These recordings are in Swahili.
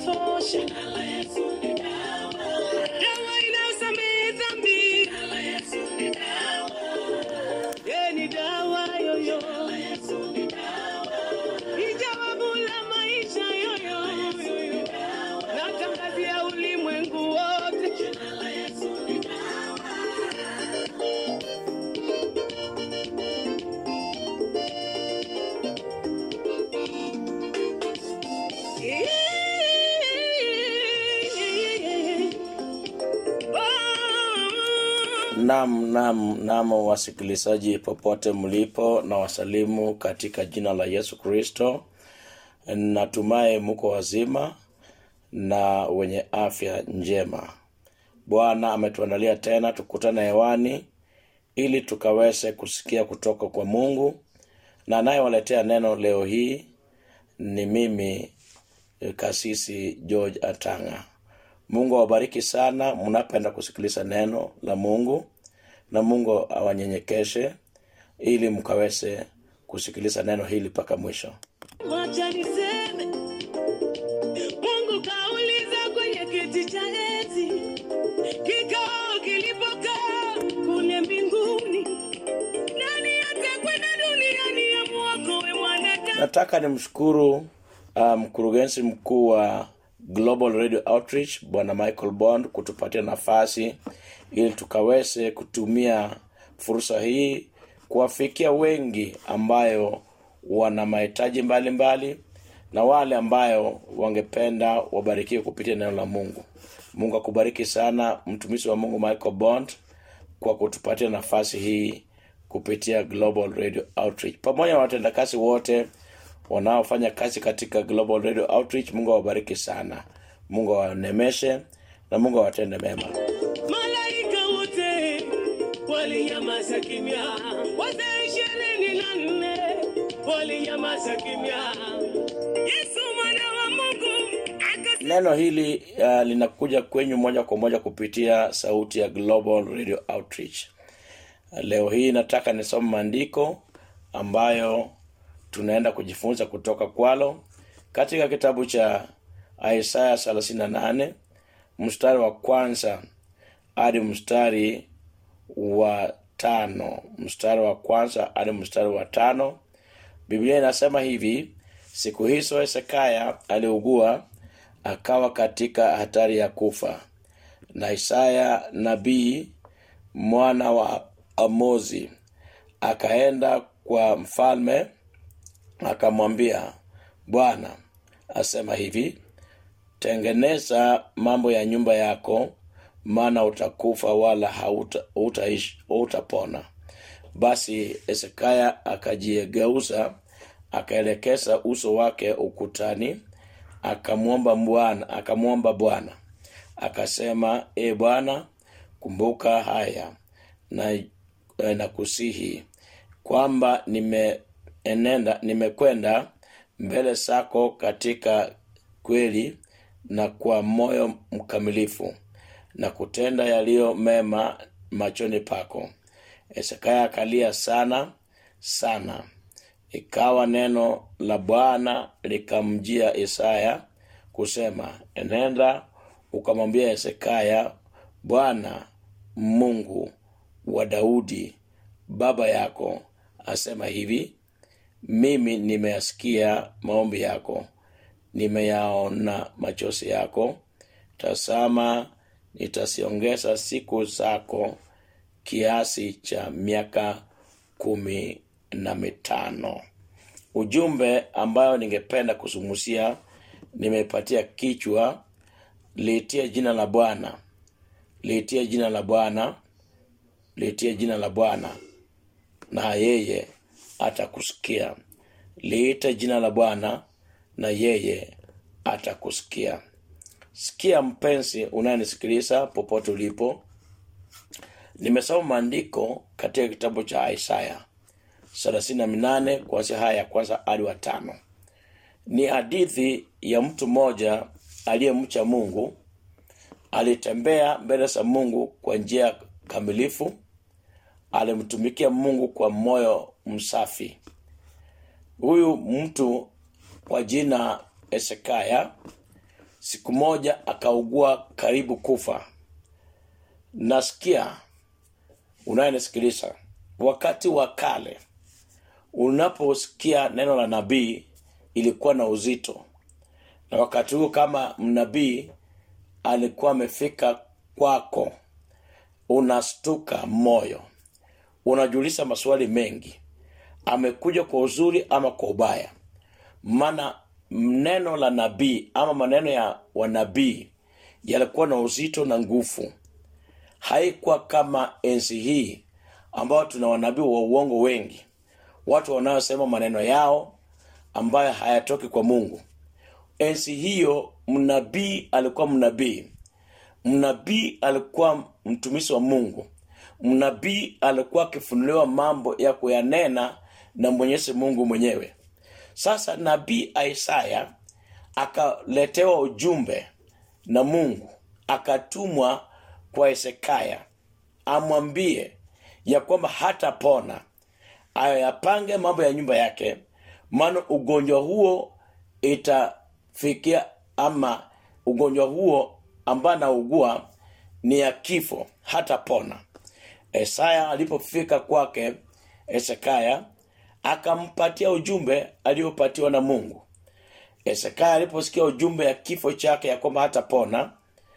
inatosha. Dawa inayosamehe dhambi. Yeye ni dawa yoyo. Ni jawabu la maisha yoyo. Natangazia ulimwengu wote. Nam, nam, nam, wasikilizaji popote mlipo, na wasalimu katika jina la Yesu Kristo. Natumai muko wazima na wenye afya njema. Bwana ametuandalia tena tukutane hewani ili tukaweze kusikia kutoka kwa Mungu, na anayewaletea neno leo hii ni mimi eh, Kasisi George Atanga. Mungu awabariki sana mnapenda kusikiliza neno la Mungu, na Mungu awanyenyekeshe ili mkaweze kusikiliza neno hili mpaka mwisho. Wacha niseme, Mungu kauliza kwenye kiti cha enzi, kikao kilipokaa kule mbinguni, nani atakwenda duniani amwokoe mwanadamu? Nataka nimshukuru uh, mkurugenzi mkuu wa Global Radio Outreach Bwana Michael Bond kutupatia nafasi ili tukaweze kutumia fursa hii kuwafikia wengi ambayo wana mahitaji mbalimbali na wale ambayo wangependa wabarikiwe kupitia neno la Mungu. Mungu akubariki sana mtumishi wa Mungu Michael Bond kwa kutupatia nafasi hii kupitia Global Radio Outreach pamoja na watendakazi wote wanaofanya kazi katika Global Radio Outreach. Mungu awabariki sana, Mungu awanemeshe na Mungu awatende mema. Malaika wote walinyamaza kimya, wazee ishirini na nne walinyamaza kimya. Yesu mwana wa Mungu akasema Neno hili uh, linakuja kwenyu moja kwa moja kupitia sauti ya Global Radio Outreach. Leo hii nataka nisome maandiko ambayo tunaenda kujifunza kutoka kwalo katika kitabu cha Isaya 38 mstari wa kwanza hadi mstari wa tano mstari wa kwanza hadi mstari wa tano biblia inasema hivi siku hizo hesekaya aliugua akawa katika hatari ya kufa na isaya nabii mwana wa amozi akaenda kwa mfalme akamwambia bwana asema hivi tengeneza mambo ya nyumba yako maana utakufa wala hauta- hutaishi- hutapona basi hezekia akajiegeuza akaelekeza uso wake ukutani akamwomba bwana akamwomba bwana akasema e bwana kumbuka haya na, eh, na kusihi kwamba nimeenenda nimekwenda mbele zako katika kweli na kwa moyo mkamilifu na kutenda yaliyo mema machoni pako hezekia akalia sana sana ikawa neno la bwana likamjia isaya kusema enenda ukamwambia hezekia bwana mungu wa daudi baba yako asema hivi mimi nimeyasikia maombi yako nimeyaona machozi yako tazama nitasiongeza siku zako kiasi cha miaka kumi na mitano ujumbe ambayo ningependa kuzungumzia nimepatia kichwa liitie jina la bwana liitie jina la bwana liitie jina la bwana na yeye atakusikia liite jina la bwana na yeye atakusikia sikia mpenzi unayenisikiliza popote ulipo nimesoma maandiko katika kitabu cha isaya thelathini na minane kuanzia haya ya kwanza hadi wa tano ni hadithi ya mtu mmoja aliyemcha mungu alitembea mbele za mungu kwa njia kamilifu alimtumikia mungu kwa moyo msafi huyu mtu kwa jina hesekaya siku moja akaugua karibu kufa nasikia unayenisikiliza wakati wa kale unaposikia neno la nabii ilikuwa na uzito na wakati huo kama mnabii alikuwa amefika kwako unastuka moyo unajiuliza maswali mengi amekuja kwa uzuri ama kwa ubaya maana neno la nabii ama maneno ya wanabii yalikuwa na uzito na nguvu haikuwa kama enzi hii ambao tuna wanabii wa uongo wengi watu wanaosema maneno yao ambayo hayatoki kwa mungu enzi hiyo mnabii alikuwa mnabii mnabii alikuwa mtumishi wa mungu mnabii alikuwa akifunuliwa mambo ya kuyanena na mwenyezi mungu mwenyewe sasa nabii isaya akaletewa ujumbe na mungu akatumwa kwa hesekaya amwambie ya kwamba hatapona ayapange mambo ya nyumba yake maana ugonjwa huo itafikia ama ugonjwa huo ambaye anaugua ni ya kifo hatapona esaya alipofika kwake hesekaya akampatia ujumbe aliyopatiwa na mungu hesekaya aliposikia ujumbe ya kifo chake ya kwamba hatapona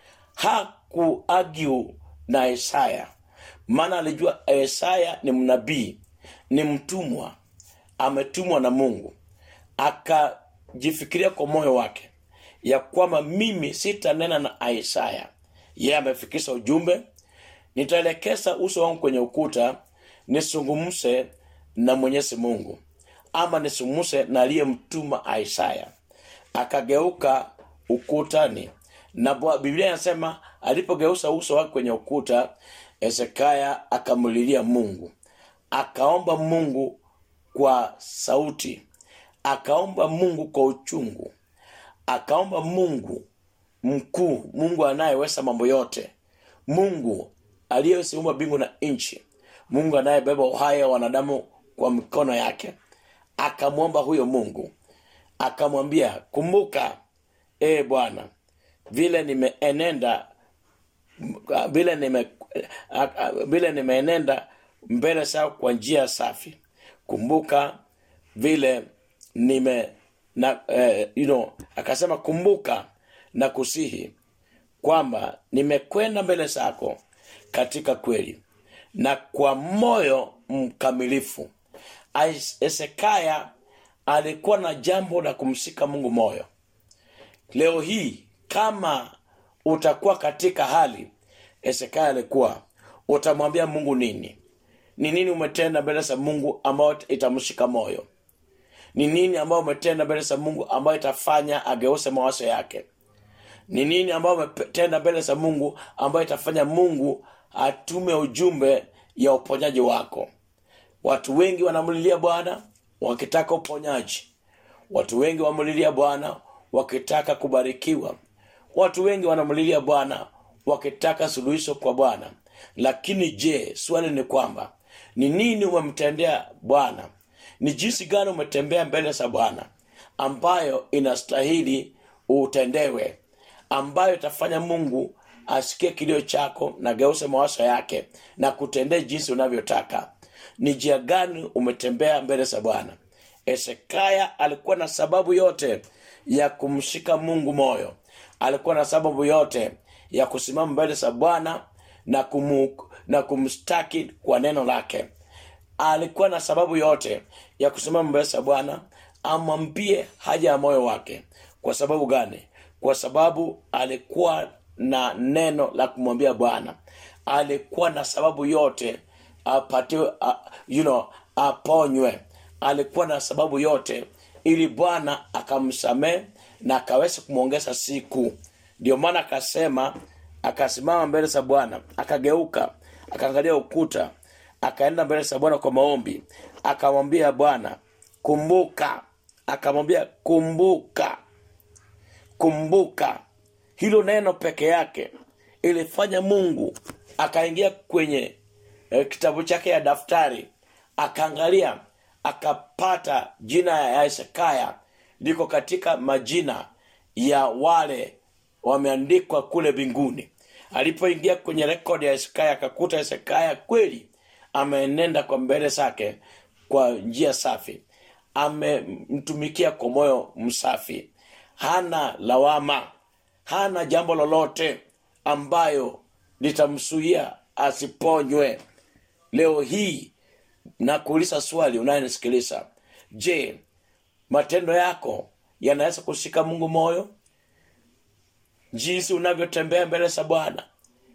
hakuagiu na isaya maana alijua isaya ni mnabii ni mtumwa ametumwa na mungu akajifikiria kwa moyo wake ya kwamba mimi sitanena na isaya yeye amefikisha ujumbe nitaelekeza uso wangu kwenye ukuta nisungumse na mwenyezi mungu ama nisungumse na aliyemtuma isaya akageuka ukutani na Bwa- biblia inasema alipogeuza uso wake kwenye ukuta hezekia akamlilia mungu akaomba mungu kwa sauti akaomba mungu kwa uchungu akaomba mungu mkuu mungu anayeweza mambo yote mungu aliyeziumba mbingu na nchi mungu anayebeba uhai wa wanadamu kwa mikono yake akamwomba huyo mungu akamwambia kumbuka ee bwana vile nimeenenda vile nime vile nimeenenda mbele zao kwa njia safi kumbuka vile nime na eh, you know, akasema kumbuka na kusihi kwamba nimekwenda mbele zako katika kweli na kwa moyo mkamilifu Ais- hesekaya alikuwa na jambo la kumshika mungu moyo leo hii kama utakuwa katika hali hesekaya alikuwa utamwambia mungu nini ni nini umetenda mbele za mungu ambayo itamshika moyo ni nini ambayo umetenda mbele za mungu ambayo itafanya ageuze mawazo yake ni nini ambayo umetenda mbele za mungu ambayo itafanya mungu atume ujumbe ya uponyaji wako watu wengi wanamlilia bwana wakitaka uponyaji watu wengi wamlilia bwana wakitaka kubarikiwa watu wengi wanamlilia bwana wakitaka suluhisho kwa bwana lakini je swali ni kwamba ni nini umemtendea bwana ni jinsi gani umetembea mbele za bwana ambayo inastahili utendewe ambayo itafanya mungu asikie kilio chako na geuse mawazo yake na kutendea jinsi unavyotaka ni njia gani umetembea mbele za bwana hesekaya alikuwa na sababu yote ya kumshika mungu moyo alikuwa na sababu yote ya kusimama mbele za bwana na, kumu, na kumstaki kwa neno lake alikuwa na sababu yote ya kusimama mbele za bwana amwambie haja ya moyo wake kwa sababu gani kwa sababu alikuwa na neno la kumwambia bwana alikuwa na sababu yote apatiwe uh, you know, aponywe alikuwa na sababu yote ili bwana akamsamehe na akaweza kumwongeza siku ndio maana akasema akasimama mbele za bwana akageuka akaangalia ukuta akaenda mbele za bwana kwa maombi akamwambia bwana kumbuka akamwambia kumbuka kumbuka hilo neno peke yake ilifanya mungu akaingia kwenye eh, kitabu chake ya daftari akaangalia akapata jina ya hesekaya liko katika majina ya wale wameandikwa kule mbinguni alipoingia kwenye rekodi ya hesekaya akakuta hesekaya kweli amenenda kwa mbele zake kwa njia safi amemtumikia kwa moyo msafi hana lawama hana jambo lolote ambayo litamsuia asiponywe leo hii na kuuliza swali unayenisikiliza je matendo yako yanaweza kushika mungu moyo jinsi unavyotembea mbele za bwana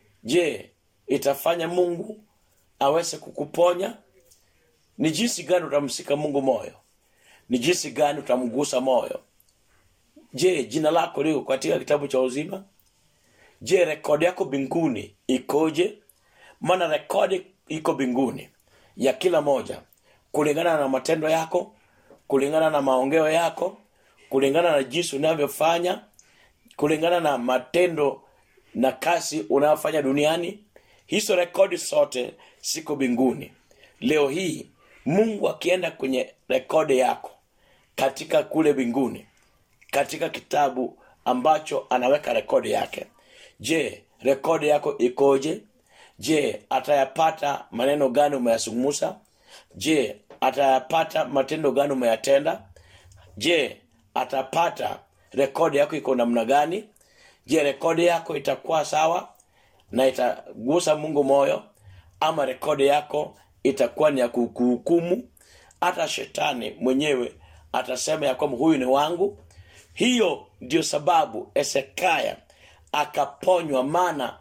je itafanya mungu aweze kukuponya ni jinsi gani utamshika mungu moyo ni jinsi gani utamgusa moyo je jina lako liko katika kitabu cha uzima je rekodi yako mbinguni ikoje maana rekodi iko mbinguni ya kila moja kulingana na matendo yako kulingana na maongeo yako kulingana na jinsi unavyofanya kulingana na matendo na kazi unayofanya duniani hizo rekodi zote siko mbinguni leo hii mungu akienda kwenye rekodi yako katika kule mbinguni katika kitabu ambacho anaweka rekodi yake je rekodi yako ikoje je atayapata maneno gani umeyazungumza je atayapata matendo gani umeyatenda je atapata rekodi yako iko namna gani je rekodi yako itakuwa sawa na itagusa mungu moyo ama rekodi yako itakuwa ni ya kuhukumu hata shetani mwenyewe atasema ya kwamba huyu ni wangu hiyo ndio sababu esekaya akaponywa maana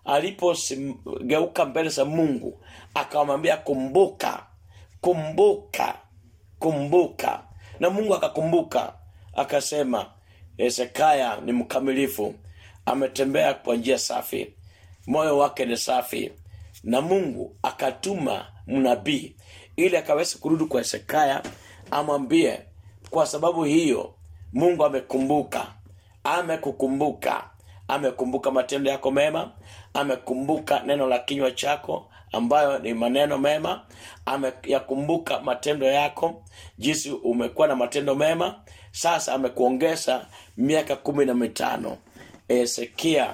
alipogeuka mbele za mungu akamwambia kumbuka kumbuka kumbuka na mungu akakumbuka akasema hesekaya ni mkamilifu ametembea kwa njia safi moyo wake ni safi na mungu akatuma mnabii ili akaweza kurudi kwa hesekaya amwambie kwa sababu hiyo mungu amekumbuka amekukumbuka amekumbuka matendo yako mema amekumbuka neno la kinywa chako ambayo ni maneno mema ameyakumbuka matendo yako jinsi umekuwa na matendo mema sasa amekuongeza miaka kumi na mitano ezekia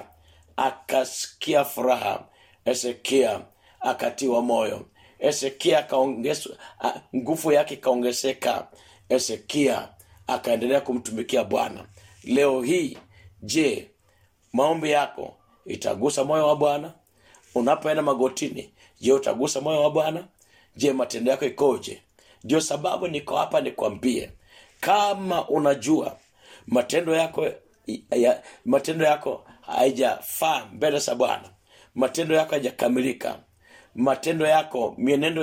akasikia furaha ezekia akatiwa moyo ezekia akaongezwa a- nguvu yake ikaongezeka ezekia akaendelea kumtumikia bwana leo hii je maombi yako itagusa moyo wa bwana unapoenda magotini je utagusa moyo wa bwana je matendo yako ikoje ndio sababu niko hapa nikwambie kama unajua matendo yako ya, matendo yako haijafaa mbele za bwana matendo yako haijakamilika matendo yako mienendo